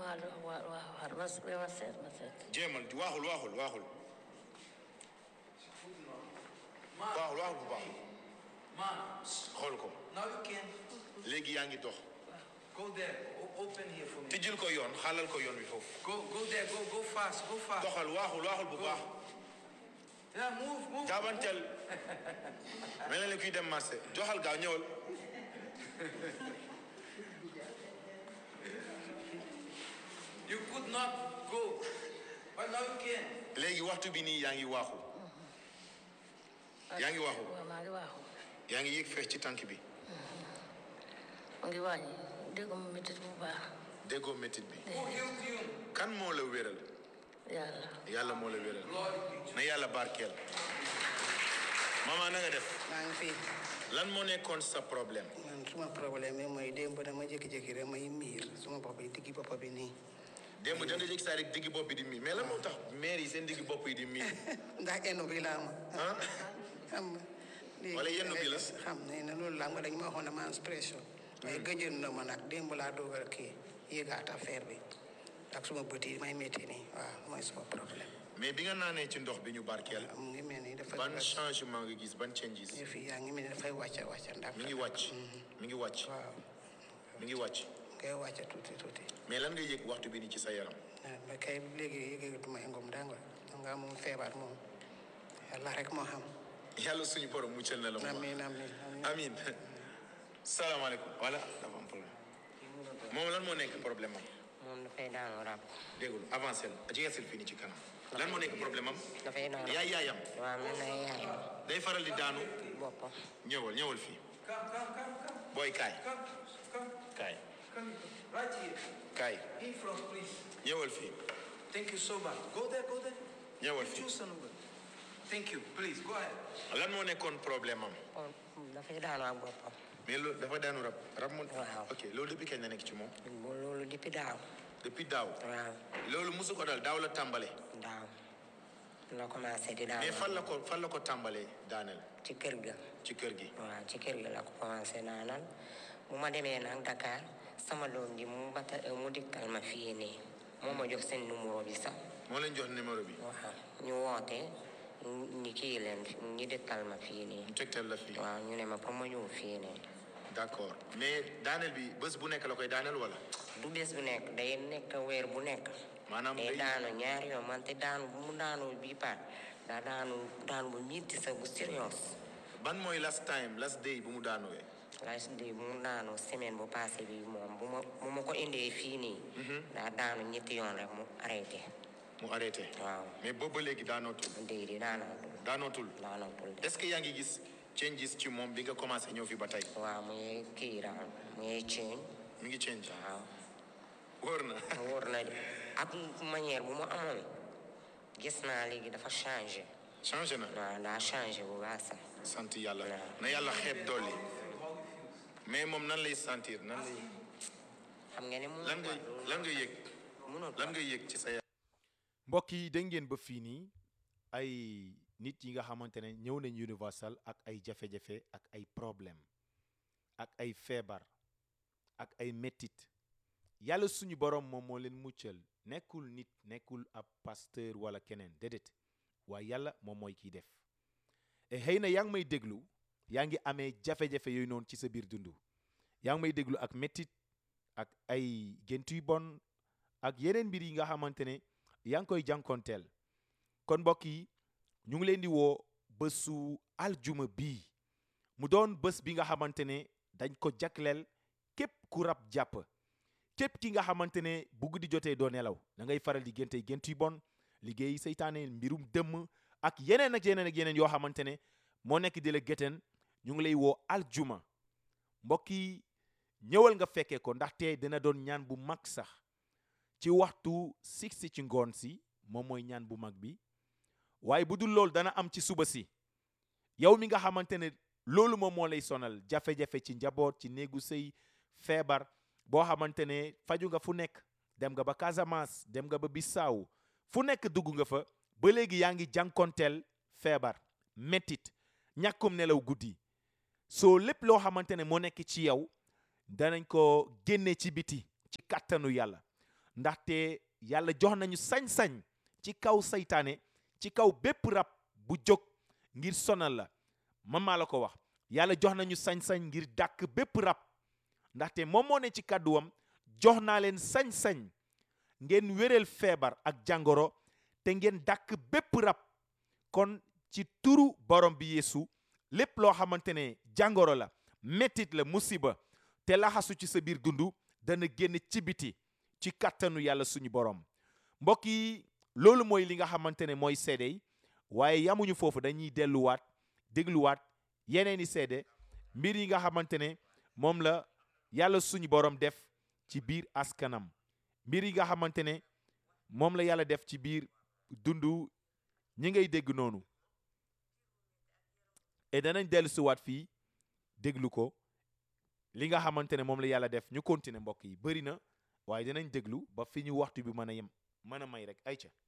maa dox waa waa xar ma s- ma seet ma seet jéemal waaxul waaxul waaxul waaxul waaxul bu baax Man, xool ko now you can léegi yaa ngi dox go there. O- open here for me. tijjil ko yoon xaalal ko yoon wi foofu Go, go there. Go, go fast. Go fast. doxal waaxul waaxul bu baax Yeah, move, move. jaabanteel mel na ni kuy dem marché joxal gaaw ñëwal You could not go, but now you can. léegi waxtu bi nii yaa ngi waaxu yaa ngi waaxu waaw maa ngi waaxu yaa ngi yéeg feex ci tànk bi mu ngi wàññi dégg mu métit bu baax déggoo métit bi Who healed you? kan moo la wéral yàlla yàlla moo la wéral Glory be to na yàlla barkeel mama na nga def maa ngi fi lan moo nekkoon sa problème man suma problème bi mooy démb dama jékki-jékki rek may miir suma bopp bi diggi bopp bi nii démb da nga jékki saa rek diggi bopp bi di miir mais lan moo tax maire yi seen diggi bopp yi di miir ndax eno bi laa ma ah xam nga léegi Wala yenn bi la? xam ne ne loolu laa nga dañ ma waxoon ne ma am pression mais gëjoon na ma nag démb laa doog a kii yëgaat affaire bi ak suma bët yi may métti nii waaw mooy suma problème mais bi nga naanee ci ndox bi ñu barkeel mu ngi mel ni dafa ban changement nga gis ban changes yëf yi yaa ngi mel ni dafay wàcca wàcca ndax mi ngi wàcc mi ngi wàcc waaw mi ngi wàcc ngay wàcca tuuti tuuti mais lan nga yëg waxtu bi ni ci sa yaram ah mais kay léegi yëgatuma ngom danga nga moom feebar moom yàlla rek moo xam yàlla suñu borom muccal na la moom amiin amiin amiin amin salaamaaleykum voilà dafa am problème moom lan moo nekk problème am moom dafay daanu rab déggul avancé la jegesil fii ni ci kanam lan moo nekk problème am dafay daanu yaay yaayam waaw mel na yaayam day faral di daanu boppam ñëwal ñëwal fii Come, come, come, come, booy kaay come, come, kaay come. Right here. kaay In front, please. ñëwal fii Thank you so much. Go there, go there. ñëwal fii Choose another. Thank you. Please, go ahead. lan moo nekkoon problème am kon dafay daanu ak boppam mais loolu dafa daanu rab rab moo Waaw. ok loolu depuis kañ la nekk ci moom bu loolu depuis daaw depuis daaw waaw loolu musu ko dal daaw la tàmbale daaw la commencé di daanu mais fan la ko fan la ko tàmbalee daaneel ci kër ga ci kër gi waaw ci kër ga la ko commencé naanal bu ma demee nag Dakar sama doom ji mu bata mu dikkal ma fii nii moo ma jox seen numéro bi sax moo leen jox numéro bi waaw ñu woote ñi kii leen ñi dikkal ma fii nii mu tegtal la fii waaw ñu ne ma pour ma ñëw fii nii d'accord mais daaneel bi bés bu nekk la koy daaneel wala du bés bu nekk day nekk weer bu nekk maanaam day day daanu ñaari yoon man te daanu bu mu daanu bii paat daa daanu daanu bu mitti sa bu serious ban mooy last time last day bu mu daanuwee last day bu mu daanu semaine bu passé bi moom bu ma bu ma ko indee fii nii daa daanu ñetti yoon rek mu arrêté mu arrêté waaw mais boobu ba léegi daanootul déy di daanootul daanootul daanootul de est-ce que yaa ngi gis changes ci moom bi nga commencé ñëw fi ba tey waaw mu ngi kii daal mu ngi ceeñ mi ngi change waaw wóor na wóor na de ak manière bu mu amoon gis naa léegi dafa changé changé na waaw daa changé bu baax sax sant yàlla Waaw. na yàlla xeeb dolli mais moom nan lay sentir nan lay xam nga ne mu lan ngay lan ngay yëg mënul lan ngay yëg ci sa yaram mbokk yi dégg ngeen ba fii nii ay nit yi nga xamante ne ñëw nañ Universal ak ay jafe-jafe ak ay problème ak ay feebar ak ay mettit yàlla suñu borom moom moo leen muccal nekkul nit nekkul ab pasteur wala keneen déedéet waaye yàlla moom mooy kiy def et xëy na yaa ngi may déglu yaa ngi amee jafe-jafe yooyu noonu ci sa biir dund yaa ngi may déglu ak mettit ak ay gént yu bon ak yeneen mbir yi nga xamante ne yaa ngi koy jànkonteel kon mbokk yi ñu ngi leen di woo bésu aljuma bii mu doon bés bi nga xamante ne dañ ko jagleel képp ku rab jàpp képp ki nga xamante ne bu guddi jotee doo nelaw da ngay faral di géntey gént yu bon liggéey seytaane mbirum dëmm ak yeneen ak yeneen ak yeneen yoo xamante ne moo nekk di la gétteen ñu ngi lay woo aljuma mbokk yi ñëwal nga fekkee ko ndaxte dina doon ñaan bu mag sax ci waxtu six si ci ngoon si moom mooy ñaan bu mag bi waaye bu dul loolu dana am ci suba si yow mi nga xamante ne loolu moom moo lay sonal jafe-jafe ci njaboot ci néegu sëy feebar boo xamante ne faju nga fu nekk dem nga ba Casamance dem nga ba Bissau fu nekk dugg nga fa ba léegi yaa ngi jànkonteel feebar mettit ñàkkum nelaw guddi soo lépp loo xamante ne moo nekk ci yow danañ ko génne ci biti ci kàttanu yàlla ndaxte yàlla jox nañu sañ-sañ ci kaw saytaane ci kaw bépp rab bu jóg ngir sonal la man maa la ko wax yàlla jox nañu sañ-sañ ngir dàkk bépp rab ndaxte moom moo ne ci kàdduwam jox naa leen sañ-sañ ngeen wéral feebar ak jàngoro te ngeen dàkk bépp rab kon ci turu borom bi yeesu lépp loo xamante ne jàngoro la mettit la musiba te laxasu ci sa biir dund dana génn ci biti ci kàttanu yàlla suñu borom mbokk yi loolu mooy li nga xamante ne mooy seede yi waaye yamuñu foofu dañuy delluwaat dégluwaat yeneeni seede mbir yi nga xamante ne moom la yàlla suñu borom def ci biir askanam mbir yi nga xamante ne moom la yàlla def ci biir dundu ñi ngay dégg noonu et danañ dellu siwaat fii déglu ko li nga xamante ne moom la yàlla def ñu continuer mbokk yi bëri na waaye dinañ déglu ba fi ñu waxtu bi mën a yem mën a may rek ayca